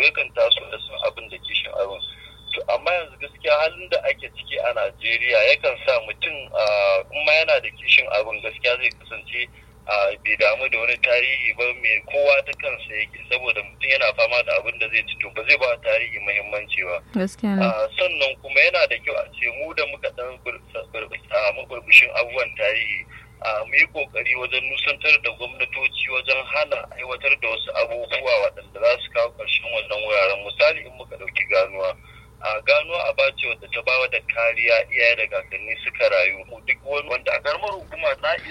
yakan taso da son abin da kishin abin to amma yanzu gaskiya halin da ake ciki a Najeriya yakan sa mutum kuma yana da kishin abin gaskiya zai kasance bai damu da wani tarihi ba mai kowa ta kansa yake saboda mutum yana fama da abin da zai ci to ba zai ba tarihi muhimmanci ba sannan kuma yana da kyau a ce mu da muka dan samu burbushin abubuwan tarihi mu yi kokari wajen nusantar da gwamnatoci wajen hana aiwatar da wasu abubuwa waɗanda za su kawo ƙarshen wannan wuraren misali in muka ɗauki ganuwa a ganuwa a bace wadda ta bawa da kariya iyaye da kakanni suka rayu duk wani wanda a karamar hukuma na